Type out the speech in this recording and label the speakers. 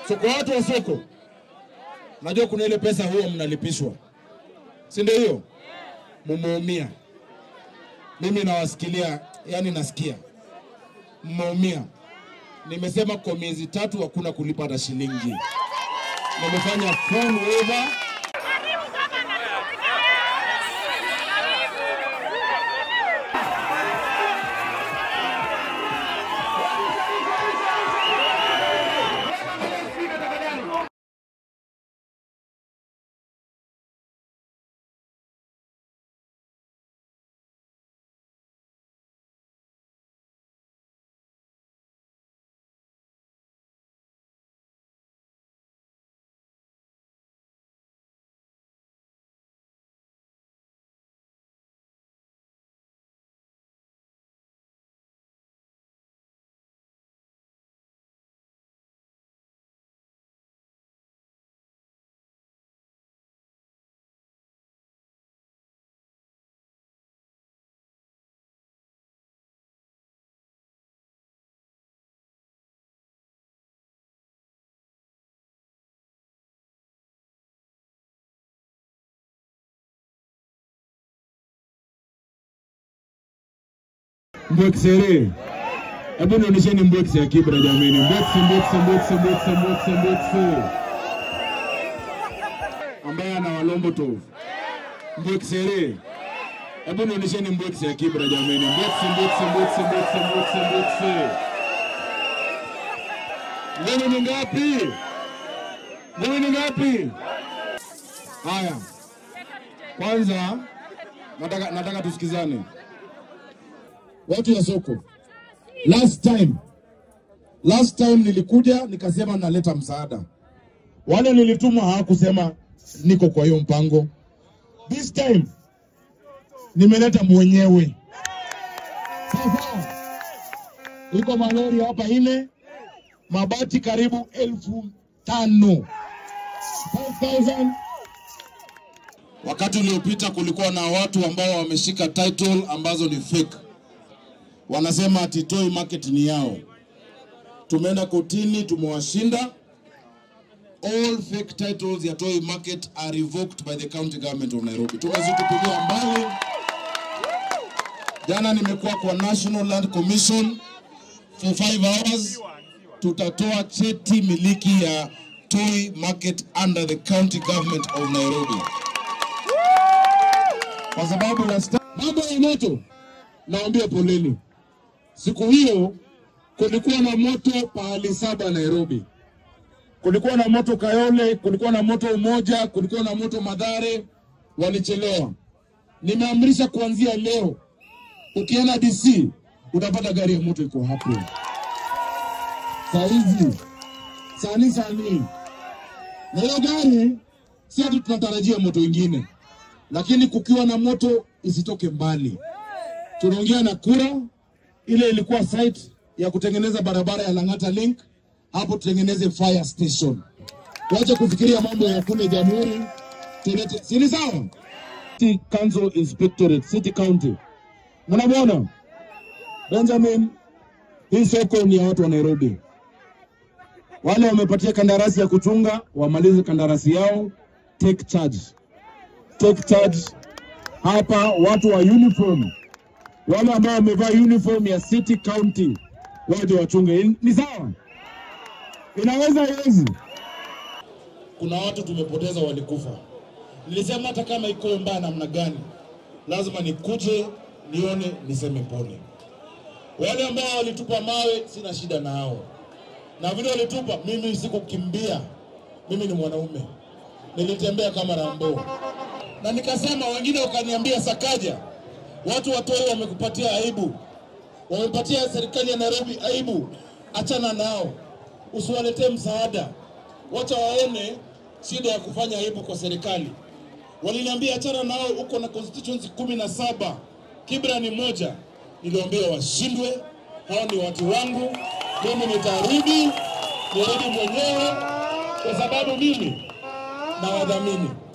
Speaker 1: So kwa watu wa soko, najua kuna ile pesa huwa mnalipishwa, si ndio? Hiyo mumeumia. Mimi nawasikilia, yani nasikia mmeumia. Nimesema kwa miezi tatu hakuna kulipa hata shilingi. Nimefanya full waiver. Mbwekisere. Hebu nionyesheni mbwekisi ya Kibra jameni. Mbwekisi, mbwekisi, mbwekisi, mbwekisi, mbwekisi, mbwekisi. Ambaye ana walombo tovu. Mbwekisere. Hebu nionyesheni mbwekisi ya Kibra jameni. Mbwekisi, mbwekisi, mbwekisi, mbwekisi, mbwekisi, mbwekisi. Ngoni ni ngapi? Ngoni ni ngapi? Haya. Kwanza nataka nataka tusikizane. Watu wa soko, last time last time nilikuja nikasema naleta msaada, wale nilituma hawakusema niko kwa hiyo mpango. This time nimeleta mwenyewe. Sasa iko malori hapa ine, mabati karibu elfu tano 5,000 Wakati uliopita kulikuwa na watu ambao wameshika title ambazo ni fake wanasema ati Toi Market ni yao. Tumeenda kotini, tumewashinda. All fake titles ya Toi Market are revoked by the county government of Nairobi. Tumezitupilia mbali. Jana nimekuwa kwa National Land Commission for five hours. Tutatoa cheti miliki ya Toi Market under the county government of Nairobi, kwa sababu last time mambo ya moto, naambia poleni. Siku hiyo kulikuwa na moto pahali saba Nairobi. Kulikuwa na moto Kayole, kulikuwa na moto Umoja, kulikuwa na moto Madhare, walichelewa. Nimeamrisha kuanzia leo, ukienda DC utapata gari ya moto iko hapo saa hizi sani sani, na hiyo gari si ati tunatarajia moto ingine, lakini kukiwa na moto isitoke mbali. Tunaongea na kura ile ilikuwa site ya kutengeneza barabara ya Lang'ata Link, hapo tutengeneze fire station. Wache kufikiria mambo ya kule Jamhuri, tulete si ni sawa? City Council Inspectorate, City County. Mnamwona Benjamin, hii soko ni ya watu wa Nairobi. Wale wamepatia kandarasi ya kuchunga wamalize kandarasi yao, take charge, take charge. Hapa watu wa uniform wale ambao wamevaa uniform ya city county waje wachunge. Ni sawa? Inaweza iwezi? Kuna watu tumepoteza, walikufa. Nilisema hata kama iko mbaya namna gani, lazima nikuje nione, niseme pole. Wale ambao walitupa mawe, sina shida nao, na vile walitupa, mimi sikukimbia. Mimi ni mwanaume, nilitembea kama Rambo na nikasema, wengine wakaniambia Sakaja, watu wa Toi wamekupatia aibu, wamepatia serikali ya Nairobi aibu, achana nao, usiwaletee msaada, wacha waone shida ya kufanya aibu kwa serikali. Waliniambia achana nao, uko na constituency kumi na saba, Kibra ni moja. Niliwaambia washindwe, hao ni watu wangu, mimi nitarudi, nirudi mwenyewe, kwa sababu mimi na wadhamini